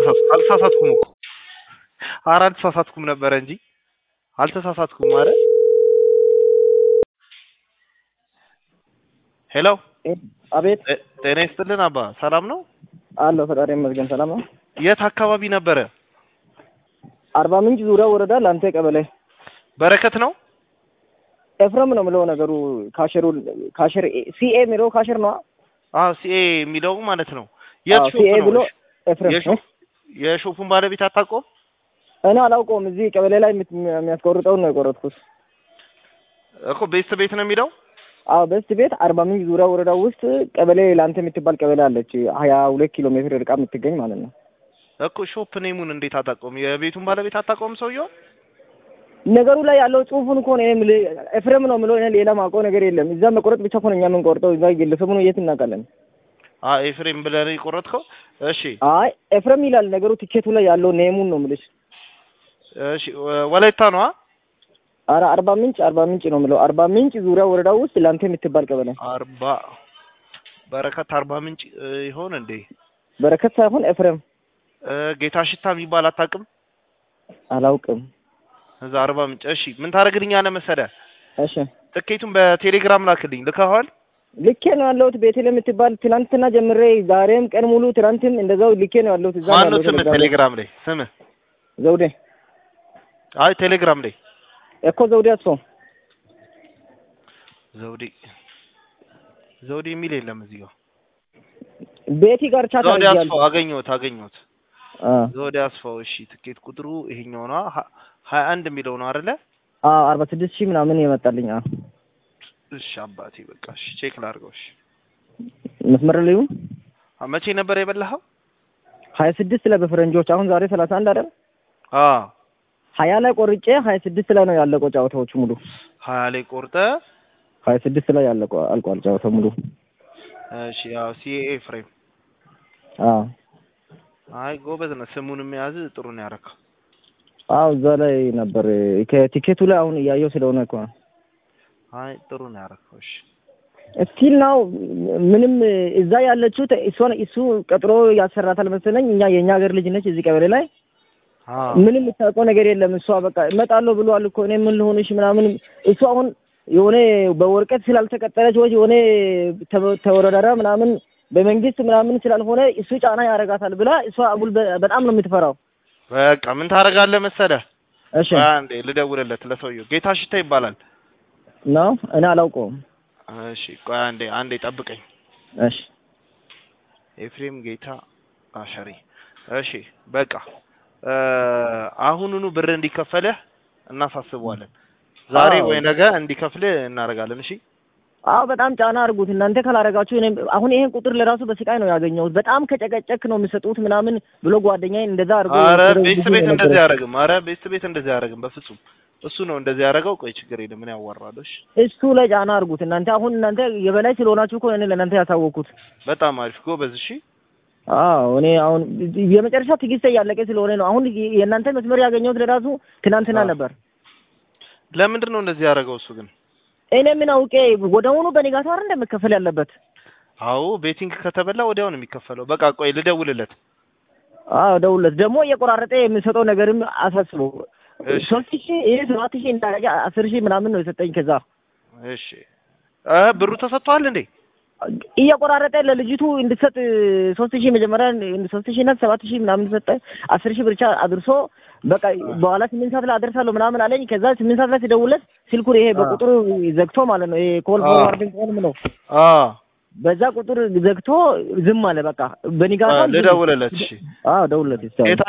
ተሳሳትኩ አልተሳሳትኩም እኮ ኧረ አልተሳሳትኩም ነበረ እንጂ አልተሳሳትኩም ኧረ ሄሎ አቤት ጤ- ጤና ይስጥልን አባ ሰላም ነው አለሁ ፈጣሪ ይመስገን ሰላም ነው። የት አካባቢ ነበረ አርባ ምንጭ ዙሪያ ወረዳ ላንተ ቀበሌ በረከት ነው ኤፍሬም ነው የምለው ነገሩ ካሸሩ ካሸር ሲኤ የሚለው ካሸር ነው አዎ ሲኤ የሚለው ማለት ነው የት ሾፕ ሲኤ ነው ብሎ ኤፍሬም የሾ- የሾፑን ባለቤት አታውቀውም እኔ አላውቀውም። እዚህ ቀበሌ ላይ የምት- የሚያስቆርጠውን ነው የቆረጥኩት። እኮ ቤት ቤት ነው የሚለው አዎ በስት ቤት አርባ ምንጭ ዙሪያ ወረዳ ውስጥ ቀበሌ ላንተ የምትባል ቀበሌ አለች። ሀያ ሁለት ኪሎ ሜትር ርቃ የምትገኝ ማለት ነው። እኮ ሾፕ ኔሙን እንዴት አታውቀውም የቤቱን ባለቤት አታውቀውም ሰውየው ነገሩ ላይ ያለው ጽሁፉን እኮ ነው እኔ የምልህ ኤፍሬም ነው የምለው። እኔ ሌላ ማውቀው ነገር የለም። እዛ መቆረጥ ብቻ እኮ ነው እኛ የምንቆርጠው። እዛ ግለሰቡን የት እናውቃለን? አ ኤፍሬም ብለህ ነው የቆረጥከው እሺ አይ ኤፍሬም ይላል ነገሩ። ቲኬቱ ላይ ያለው ኔሙን ነው የምልሽ። እሺ ወ- ወላይታ ነው አረ አርባ ምንጭ አርባ ምንጭ ነው የምለው። አርባ ምንጭ ዙሪያ ወረዳ ውስጥ ላንተ የምትባል ቀበሌ አርባ በረከት አርባ ምንጭ እ, ይሆን እንዴ በረከት ሳይሆን ኤፍሬም እ, ጌታ ሽታ የሚባል አታውቅም አላውቅም። እዛ አርባ ምንጭ እሺ ምን ታደርግልኛለህ መሰለህ እሺ ትኬቱን በቴሌግራም ላክልኝ ልከኸዋል ልኬ ነው ያለሁት ቤቴል የምትባል ትናንትና ጀምሬ ዛሬም ቀን ሙሉ ትናንትም እንደዛው ልኬ ነው ያለሁት። እዛ ነው ማነው ያለሁት ስምህ ቴሌግራም ላይ። ቴሌግራም ላይ ስምህ ዘውዴ አይ ቴሌግራም ላይ እኮ ዘውዴ አስፋው ዘውዴ ዘውዴ የሚል የለም እዚህ ጋር ቤቲ ጋር ቻት ዘውዴ አድርጌያለሁ። አስፋው አገኘሁት አገኘሁት አ ዘውዴ አስፋው እሺ ትኬት ቁጥሩ ይሄኛው ነው ሀ- ሀያ አንድ የሚለው ነው አይደለ አ አርባ ስድስት ሺህ ምናምን የመጣልኝ አ እሺ አባቴ በቃ እሺ ቼክ ላድርገው እሺ መስመር ላይ ይሁን አ፣ መቼ ነበር የበላኸው ሀያ ስድስት ላይ በፈረንጆች አሁን ዛሬ ሰላሳ አንድ አይደል? አ ሀያ ላይ ቆርጬ ሀያ ስድስት ላይ ነው ያለቀው ጨዋታዎቹ ሙሉ። ሀያ ላይ ቆርጠ ሀያ ስድስት ላይ ያለቀው አልቋል ጨዋታው ሙሉ። እሺ ያው ሲኤ ፍሬም አ አይ ጎበዝ ነው ስሙንም የያዝ ጥሩ ነው ያደረከው አዎ እዛ ላይ ነበር ከቲኬቱ ላይ አሁን እያየው ስለሆነ እኮ ነው። አይ ጥሩ ነው ያደረከው እሺ ስቲል ናው ምንም እዛ ያለችው ተ- እሷን እሱ ቀጥሮ ያሰራታል መሰለኝ። እኛ የእኛ ሀገር ልጅ ነች እዚህ ቀበሌ ላይ አ ምንም የምታውቀው ነገር የለም። እሷ በቃ እመጣለሁ ብሏል እኮ እኔ ምን ልሆንሽ ምናምን እሱ አሁን የሆነ በወረቀት ስላልተቀጠረች ወይ የሆነ ተ- ተወዳዳሪ ምናምን በመንግስት ምናምን ስላልሆነ እሱ ጫና ያደርጋታል ብላ እሷ አጉል በ- በጣም ነው የምትፈራው። በቃ ምን ታደርጋለህ መሰለህ እሺ ቆይ አንዴ ልደውልለት ለሰውየው ጌታ ሽታ ይባላል ነው እኔ አላውቀውም። እሺ ቆይ አንዴ አንዴ ጠብቀኝ እሺ ኤፍሬም ጌታ አሸሪ እሺ በቃ እ አሁኑኑ ብር እንዲከፈልህ እናሳስበዋለን ዛሬ አዎ። ወይ ነገ እንዲከፍልህ እናደርጋለን እሺ አዎ በጣም ጫና አድርጉት እናንተ ካላረጋችሁ። እኔ አሁን ይሄን ቁጥር ለራሱ በስቃይ ነው ያገኘሁት። በጣም ከጨቀጨክ ነው የሚሰጡት ምናምን ብሎ ጓደኛዬ እንደዛ አድርጎ አረ ብዙ ቤት ጊዜ ቤት እንደዚህ ነገረኝ። አያደርግም አረ ቤት ቤት እንደዚህ አያደርግም በፍጹም እሱ ነው እንደዚህ ያደረገው ቆይ ችግር የለም ምን ያዋራለሽ እሱ ላይ ጫና አድርጉት እናንተ። አሁን እናንተ የበላይ ስለሆናችሁ እኮ እኔ ለእናንተ ያሳወቅኩት። በጣም አሪፍ ጎበዝ እሺ አዎ እኔ አሁን የመጨረሻ ትዕግስት እያለቀ ስለሆነ ነው። አሁን የእናንተ መስመር ያገኘሁት ለራሱ ትናንትና አዎ። ነበር። ለምንድን ነው እንደዚህ ያደረገው እሱ ግን እኔ ምን አውቄ ወደውኑ በንጋቱ አይደል እንደምከፈል ያለበት። አዎ ቤቲንግ ከተበላ ወዲያው ነው የሚከፈለው በቃ ቆይ ልደውልለት አዎ ደውለት ደግሞ እየቆራረጠ የሚሰጠው ነገርም አሳስበው። እሺ ሶስት ሺህ ይህ ሰባት ሺህ እንዳረገ አስር ሺህ ምናምን ነው የሰጠኝ ከዛ እሺ እ ብሩ ተሰጥቷል እንዴ እየቆራረጠ ለልጅቱ እንድትሰጥ ሶስት ሺህ መጀመሪያ ሶስት ሺህ እና ሰባት ሺህ ምናምን ሰጠ። አስር ሺህ ብቻ አድርሶ በቃ በኋላ ስምንት ሰዓት ላይ አደርሳለሁ ምናምን አለኝ። ከዛ ስምንት ሰዓት ላይ ሲደውለት ስልኩን ይሄ በቁጥሩ ዘግቶ ማለት ነው ይሄ ኮል አዎ። ፎርዋርዲንግ ኮል ነው አ በዛ ቁጥር ዘግቶ ዝም አለ። በቃ በኒጋታ ልደውልለት እሺ አዎ ደውለት ይስታው ጌታ